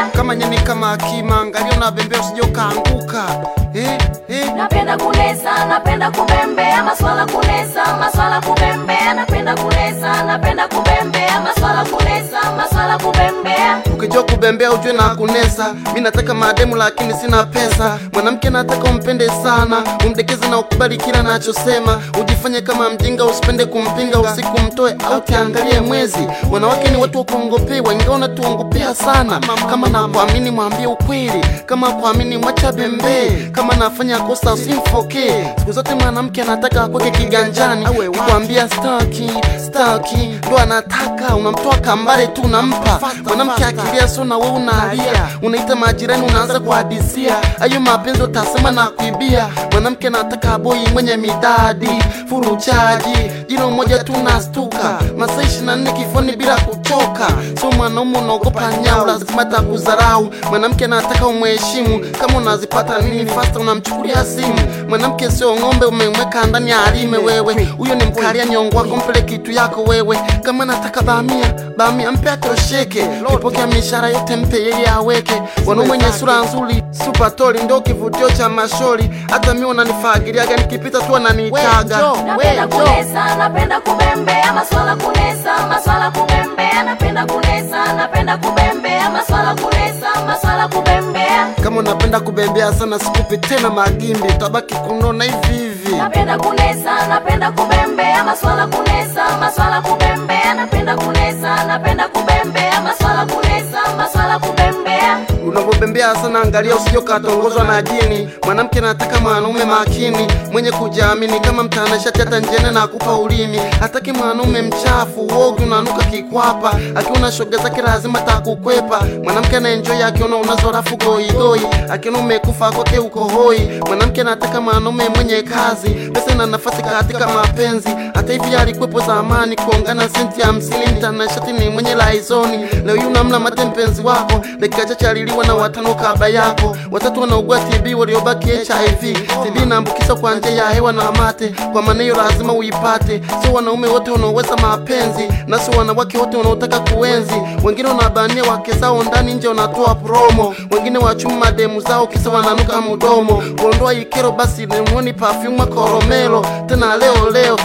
kubembea kama nyeni kama akima, angalia unabembea usije ukaanguka. Eh, eh. napenda kunesa napenda kubembea maswala kunesa maswala kubembea napenda kunesa napenda kubembea maswala kunesa maswala kubembea Ukijua kubembea ujue na kunesa. Mi nataka mademu lakini sina pesa. Mwanamke nataka umpende sana, umdekeze na ukubali kila anachosema. Ujifanye kama mjinga, usipende kumpinga, usiku mtoe au tiangalie mwezi. Wanawake ni watu wa kuongopewa, ingawa unatuongopea sana. Kama nakuamini mwambie ukweli, kama kuamini mwacha bembee. Kama nafanya kosa usimfokee. Siku zote mwanamke anataka akweke kiganjani, kuambia staki staki, ndo anataka unamtoa kambare tu unampa. Mwanamke akilia so na wewe unalia, unaita majirani unaanza kuhadisia. Ayo mapenzi utasema na kuibia. Mwanamke anataka boi mwenye midadi, furuchaji, jino moja tu nastuka, masaa ishirini na nne kifoni bila kuchoka. So mwanaume unaogopa nyau, lazima atakudharau. Mwanamke anataka umheshimu, kama unazipata nini fasta unamchukulia simu. Mwanamke sio ng'ombe umemweka ndani ya alime wewe, huyo ni mkalia nyongo wako, mpele kitu yako wewe. Kama nataka bamia bamia, mpe atosheke, kipokea mishahara yote mpe yeye aweke. Wanaume wenye sura nzuri super toli ndio kivutio cha mashori, hata mimi unanifagiliaga nikipita tu ananiitaga napenda kunesa napenda kubembea maswala kunesa maswala kubembea napenda kunesa napenda kubembea maswala kunesa maswala kubembea kama unapenda kubembea sana, sikupi tena magimbi, utabaki kunona hivi hivi. napenda kunesa napenda kubembea maswala kunesa maswala kubembea napenda kunesa napenda kubembea maswala kunesa maswala kubembea Unapobembea sana, angalia usije ukatongozwa na jini. Mwanamke anataka mwanaume makini, mwenye kujiamini, kama mtanashati, hata njene na kupa ulimi. Hataki mwanaume mchafu, uogi unanuka kikwapa, akiona shoga zake lazima takukwepa. Mwanamke anaenjoy akiona unazo rafu goigoi, akiona umekufa kwake uko hoi. Mwanamke anataka mwanaume mwenye kazi, pesa na nafasi katika mapenzi. Hata hivi alikuwepo zamani, kuongana senti hamsini, mtanashati ni mwenye laizoni. Leo hii unamla mate mpenzi wako, dakika chache aliliwa na watano kaba yako, watatu wanaugua TB waliobaki HIV. TB inaambukiza kwa njia ya hewa na mate, kwa maana hiyo lazima uipate. Sio wanaume wote wanaoweza mapenzi, na sio wanawake wote wanaotaka kuenzi. Wengine wanabania wake zao ndani, nje wanatoa promo, wengine wachuma mademu zao kisa wananuka mdomo. Kuondoa ikero basi nemoni perfume koromelo, tena leo leo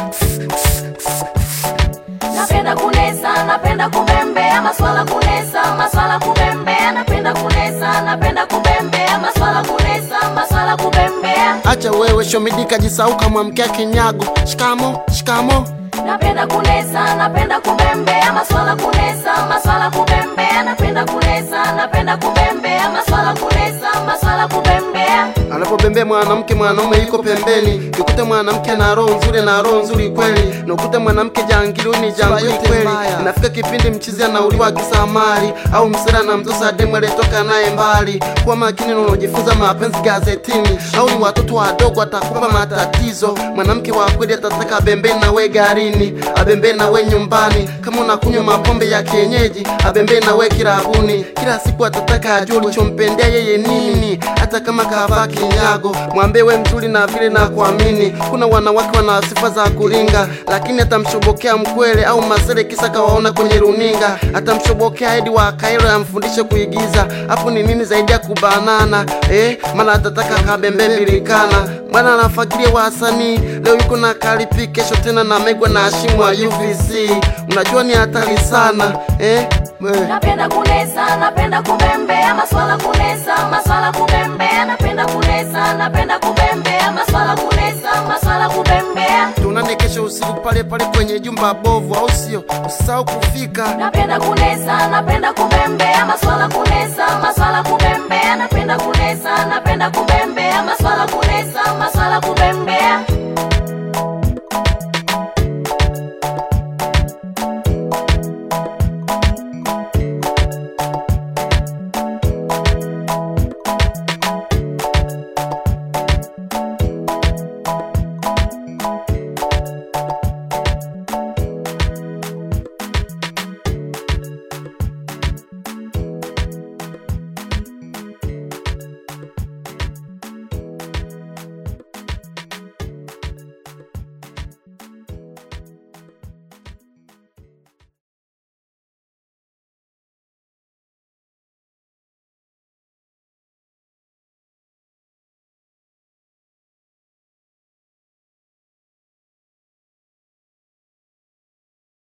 napenda kunesa napenda kubembea maswala kunesa maswala kubembea napenda kunesa napenda kubembea maswala kunesa maswala kubembea Acha wewe shomidika jisau kama mkia kinyago. Shikamo, shikamo. napenda kunesa napenda kubembea maswala kunesa maswala kubembea napenda kunesa napenda kubembea maswala kunesa maswala kubembea Anapobembea mwanamke, mwanaume yuko pembeni. Ukute mwanamke na roho nzuri na roho nzuri kweli, na ukute mwanamke jangili ni jangili kweli. Inafika kipindi mchizi anauliwa kisamari, au msira na mtosa demu aliyetoka naye mbali. Kuwa makini na unajifunza mapenzi gazetini, au ni watoto wadogo atakupa matatizo. Mwanamke wa kweli atataka abembee na we garini, abembee na we nyumbani. Kama unakunywa mapombe ya kienyeji, abembee na we kirabuni. Kila siku atataka ajue ulichompendea yeye nini, hata kama kavaa kinyago. Mwambie we mzuri na vile na kuamini. Kuna wanawake wana sifa za kuringa, lakini atamshobokea mkwele au masere kisa kawaona kwenye runinga. Atamshobokea hadi wa Kairo amfundishe kuigiza. Hapo ni nini zaidi ya kubanana eh? Maana atataka kabembe bilikana Bwana anafakiria wasanii leo yuko na Kalipi, kesho tena na Megwa na Hashimu wa UVC. Unajua ni hatari sana eh? Eh. napenda kunesa napenda kubembea maswala kunesa maswala kubembea napenda kunesa napenda kubembea maswala kunesa maswala kubembea Tuonane kesho usiku pale pale kwenye jumba bovu, au sio? Usisahau kufika. napenda kunesa napenda kubembea